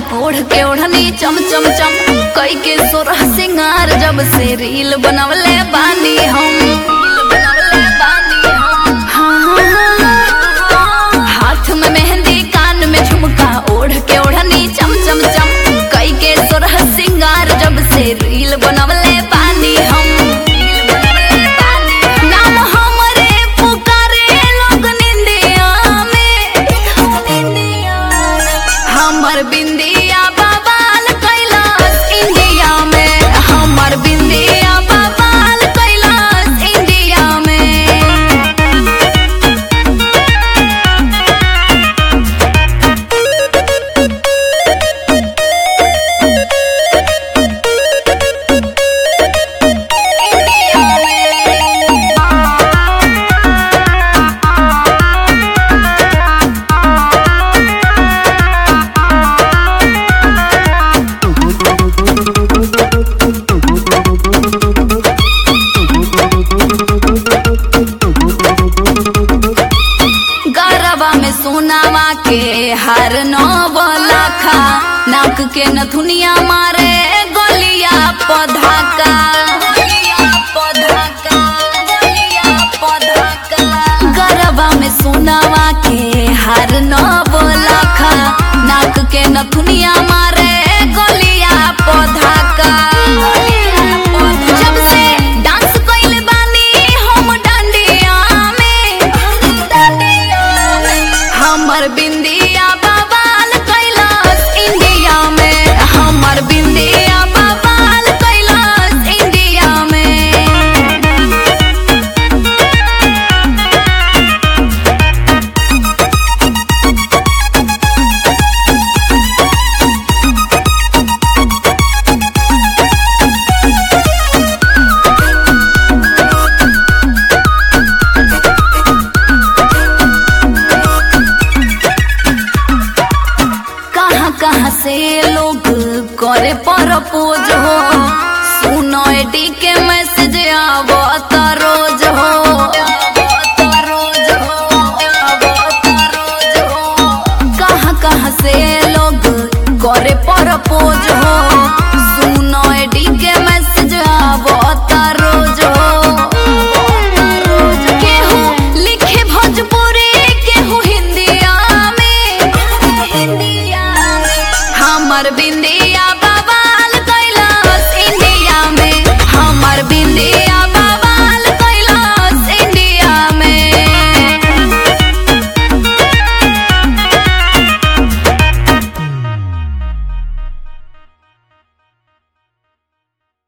ओढ़ के ओढ़नी चम चम चम कई के सोरह सिंगार जब से रील बनवले बानी हम बनवले बानी हम। हाँ, हाथ में मेहंदी कान में झुमका ओढ़ के ओढ़नी चम चम चम कई के सोरह सिंगार जब से रील बनवले बानी हम रील बनवले बानी हम। नाम हमरे पुकारे लोग निंदिया में हमर बिंदिया बवाल कैलाश इंडिया में हमर बिंदिया बवाल कैलाश इंडिया में गरबा में सोनावा के हर नौबलाखा नाक के नथुनिया मारे गोलिया पधाका गरबा में सोनावा के हर नौबलाखा नाक के नथुनिया मारे गोलिया पधाका जब से डांस कइल बानी हम डांडिया में हमर बिंदिया बवाल कैलाश इंडिया में हमर बिंदिया बवाल कैलाश इंडिया में कहाँ कहाँ से लोग करे प्रपोज हो सुनो एडी के मैसेज आवत रोज हो कहाँ कहाँ से लोग करे प्रपोज हो सुनो एडी के मैसेज आवत रोज